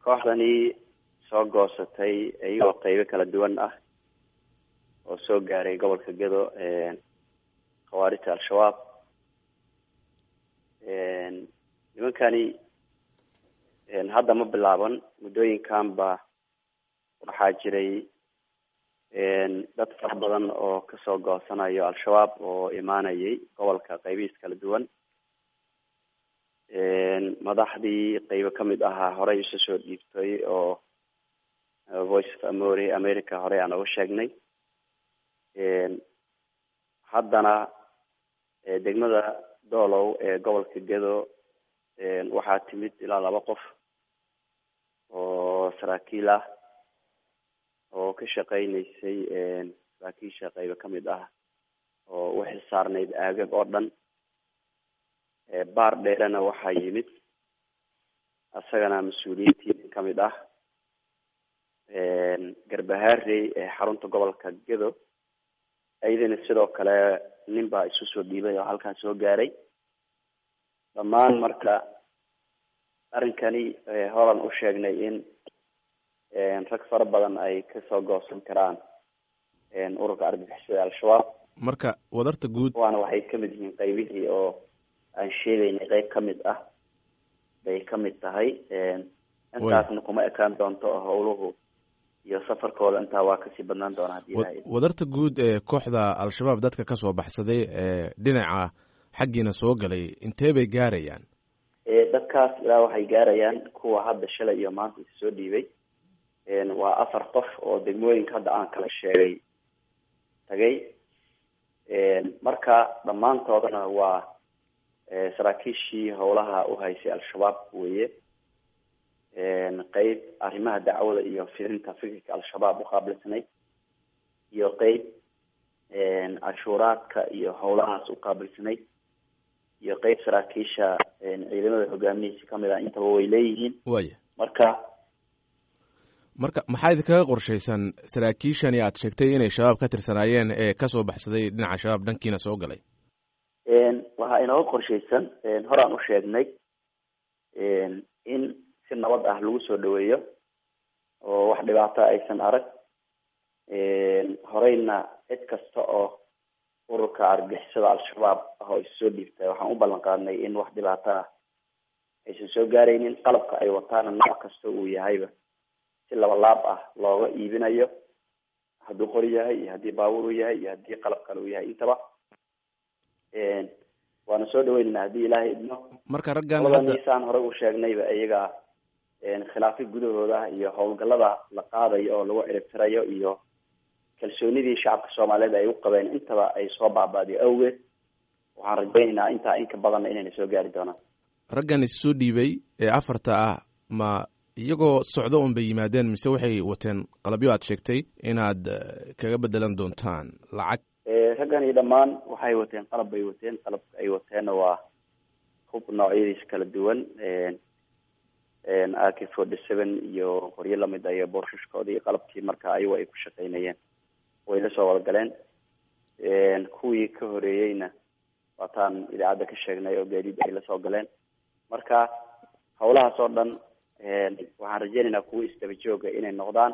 kooxdani soo goosatay iyagoo qeybo kala duwan ah oo soo gaaray gobolka gedo khawaarijta al-shabaab nimankani hadda ma bilaaban muddooyinkan ba waxaa jiray dad fara badan oo kasoo goosanayo al-shabaab oo imaanayay gobolka qeybihiis kala duwan madaxdii qeybo kamid ahaa horey isu soo dhiibtay oo voice of amori america horey aan uga sheegnay haddana degmada doolow ee gobolka gedo waxaa timid ilaa laba qof oo saraakiil ah oo ka shaqeyneysay saraakiisha qeybo kamid ah oo u xilsaarneyd aagag oo dhan baar dheerena waxaa yimid isagana mas-uuliyiintii kamid ah garbahaarey ee xarunta gobolka gedo iyadana sidoo kale nin baa isu soo dhiibay oo halkaas soo gaaray dhammaan marka arrinkani horan u sheegnay in rag fara badan ay kasoo goosan karaan ururka argagixisada al-shabaab marka wadarta guud waana waxay kamid yihiin qeybihii oo aan sheegaynay qeyb kamid ah bay kamid tahay intaasna kuma ekaan doonto howluhu iyo safarkooda intaa waa kasii badnaan doona hadii ilahay wadarta guud ee kooxda al-shabaab dadka kasoo baxsaday ee dhinaca xaggiina soo galay intee bay gaarayaan dadkaas ilaa waxay gaarayaan kuwa hadda shalay iyo maanta is soo dhiibay waa afar qof oo degmooyinka hadda aan kala sheegay tagay marka dhammaantoodana waa saraakiishii howlaha uhaysay al-shabaab weye qeyb arrimaha dacwada iyo fidinta fikirka al-shabaab uqaabilsanayd iyo qeyb cashuuraadka iyo howlahaas uqaabilsanayd iyo qeyb saraakiisha ciidamada hogaamihiisa kamid ah intaba way leeyihiin waya marka marka maxaa idinkaga qorshaysan saraakiishani aad sheegtay inay shabaab ka tirsanaayeen ee kasoo baxsaday dhinaca shabaab dhankiina soo galay waxaa inooga qorshaysan horaan u sheegnay in si nabad ah lagu soo dhaweeyo oo wax dhibaato aysan arag horeyna cid kasta oo ururka argixisada al-shabaab ah oo issoo dhiibtay waxaan u ballan qaadnay in wax dhibaato ah aysan soo gaaraynin qalabka ay wataana nooc kasta uu yahayba si laba laab ah looga iibinayo hadduu qori yahay iyo haddii baabuur uu yahay iyo haddii qalab kale uu yahay intaba waana soo dhaweynayna haddii ilaahay idmo marka raggan labadaniisaan horey u sheegnayba iyaga khilaafyo gudahooda iyo howlgallada la qaadayo oo lagu ciribtirayo iyo kalsoonidii shacabka soomaaliyeed ay u qabeen intaba ay soo baaba'day awgeed waxaan rajaynaynaa intaa inka badanna inayna soo gaari doonaan raggan issoo dhiibay ee afarta ah ma iyagoo socdo un bay yimaadeen mise waxay wateen qalabyo aad sheegtay inaad kaga bedelan doontaan lacag raggani dhammaan waxay wateen qalab bay wateen qalabka ay wateenna waa hub noocyadiisa kala duwan a k forty seven iyo qoryo lamid a iyo boorsashkoodii qalabkii marka ayagu ay ku shaqeynayeen way la soo wada galeen kuwii ka horeeyeyna waataan idaacadda ka sheegnay oo gaadiid ay lasoo galeen marka howlahaas oo dhan waxaan rajeynaynaa kuwa isdaba jooga inay noqdaan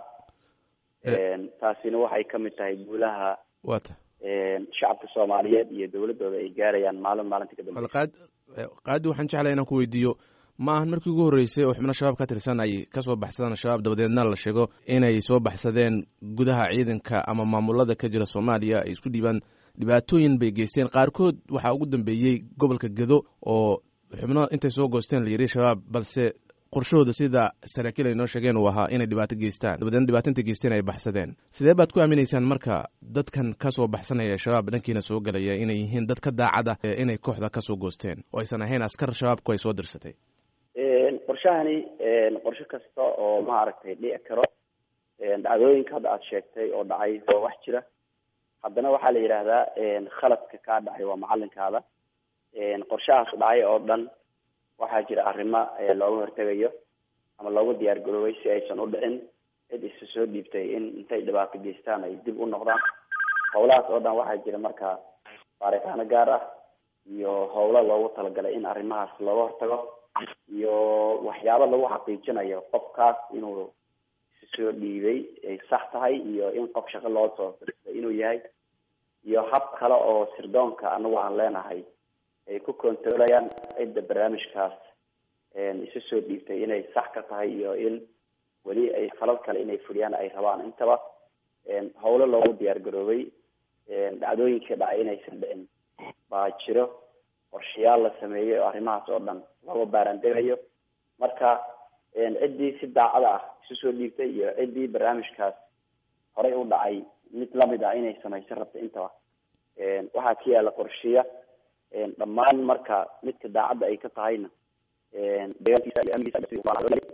taasina waxay kamid tahay guulaha wata shacabka soomaaliyeed iyo dowladooda ay gaarayaan maalin maalinta kadambe qaad qaadi waxaan jeclay inaan ku weydiiyo ma ahan markii ugu horreysay oo xubno shabaab ka tirsan ay kasoo baxsadaan shabaab dabadeedna la sheego inay soo baxsadeen gudaha ciidanka ama maamulada ka jira soomaaliya ay isku dhiibaan dhibaatooyin bay geysteen qaarkood waxaa ugu dambeeyey gobolka gedo oo xubno intay soo goosteen la yidhi shabaab balse qorshahooda sida saraakiil ay noo sheegeen uu ahaa inay dhibaato geystaan dabadeedna dhibaato intay geysteen ay baxsadeen sidee baad ku aaminaysaan marka dadkan kasoo baxsanaya shabaab dhankiina soo galaya inay yihiin dad ka daacada inay kooxda kasoo goosteen oo aysan ahayn askar shabaabku ay soo dirsatay qorshahani qorshe kasta oo maaragtay dhici karo dhacdooyinka hadda aada sheegtay oo dhacay waa wax jira haddana waxaa la yidhaahdaa khaladka kaa dhacay waa macalinkaada qorshahaas dhacay oo dhan waxaa jira arrimo looga hortegayo ama loogu diyaar garoobay si aysan u dhicin cid isu soo dhiibtay in intay dhibaato geystaan ay dib u noqdaan howlahaas oo dhan waxaa jira marka baaritaano gaar ah iyo howlo loogu talagalay in arrimahaas looga hortago iyo waxyaabo lagu xaqiijinayo qofkaas inuu si soo dhiibay ay sax tahay iyo in qof shaqo loo soo dirtay inuu yahay iyo hab kale oo sirdoonka anagu aan leenahay ay ku controlayaan cidda barnaamijkaas isu soo dhiibtay inay sax ka tahay iyo in weli ay falal kale inay fuliyaan ay rabaan intaba howlo loogu diyaar garoobay dhacdooyinkii dhacay inaysan dhicin baa jiro qorshayaal la sameeyey oo arrimahaas oo dhan looga baarandegayo marka ciddii si daacada ah isu soo dhiibtay iyo ciddii barnaamijkaas horey u dhacay mid lamid ah inay samaysan rabta intaba waxaa ka yaala qorsheya dhammaan marka midka daacadda ay ka tahayna deegaankiisa iyo amnigiisa